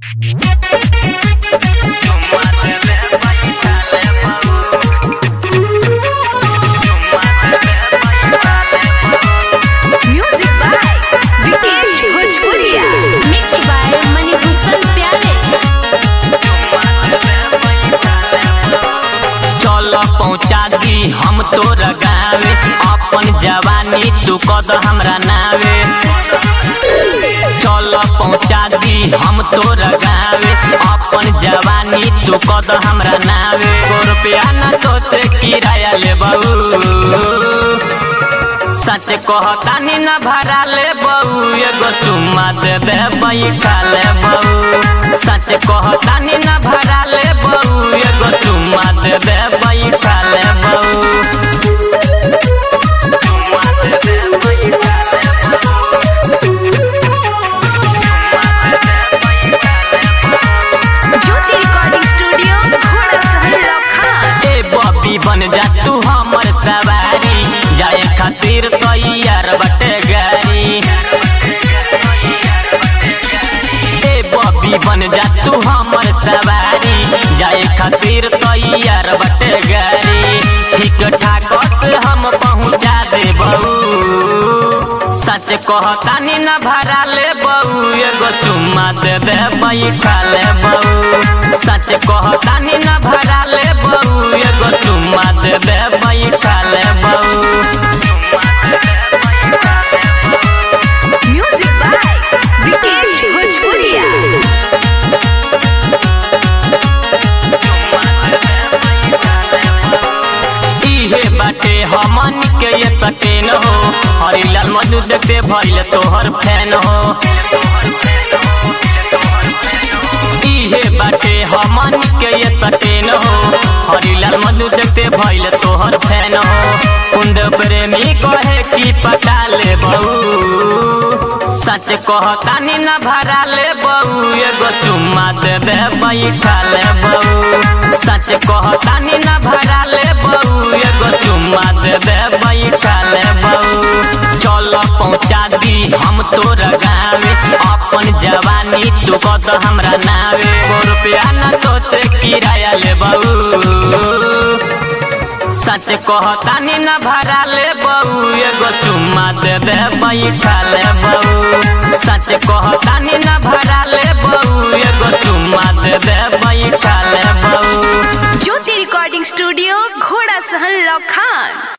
Music by Vikesh Bhojpuria. Mixed by Manibhushan Pyare. चल पहुँचा दी हम तोर गावे अपन जवानी तू कद हमरा नावे चल पहुँचा दी हम तोर गावे अपन जवानी तू कद हमरा नावे सौ रुपया न तो से किराया ले सच कहतानी न भरा ले बहू एगो चुम्मा दे दे बैठा ले बहू सच कहतानी न भरा ले बहू एगो चुम्मा दे दे बैठा ले बहू चुम्मा दे दे बैठा ले Jyoti Recording Studio, Ghoda Sahil Lokhan. ए बबी बन जा तू हमर सवारी जाए खातिर तैयार बटे गाड़ी ए बबी बन जा तू हमर सवारी जाए खातिर तैयार बटे गाड़ी ठीक ठाक से हम पहुँचा दे बहू सच कहतानी न भरा ले बहू एगो चुम्मा दे दे बैठा ले बहू सच कहतानी न भरा ले बहू एगो चुम्मा दे दे बैठा ले बहू Music by Vikesh Bhojpuria. इहे बाटे हमन के ये सकेन हो हरिलाल मधु देखते भइल तोहर फैन हो इहे बाटे हमन के ये सकेन हो हरिलाल मधु देखते भइल तोहर फैन हो कुंद प्रेमी कहे की पटा ले बहू सच कहतानी न भरा ले बहू एगो चुम्मा दे दे बैठा ले बहू सच कहतानी न भरा ले बहू एगो चुम्मा दे दे बैठा ले बहू चल पहुँचा दी हम तोर गावे अपन जवानी तू कद हमरा नावे सौ रुपया न तो से किराया ले बहू सच कहतानी न भरा ले बहू एगो चुम्मा दे दे बैठा ले बहू सच कहतानी न भरा ले बहू एगो चुम्मा दे दे बैठा ले बहू Jyoti Recording Studio.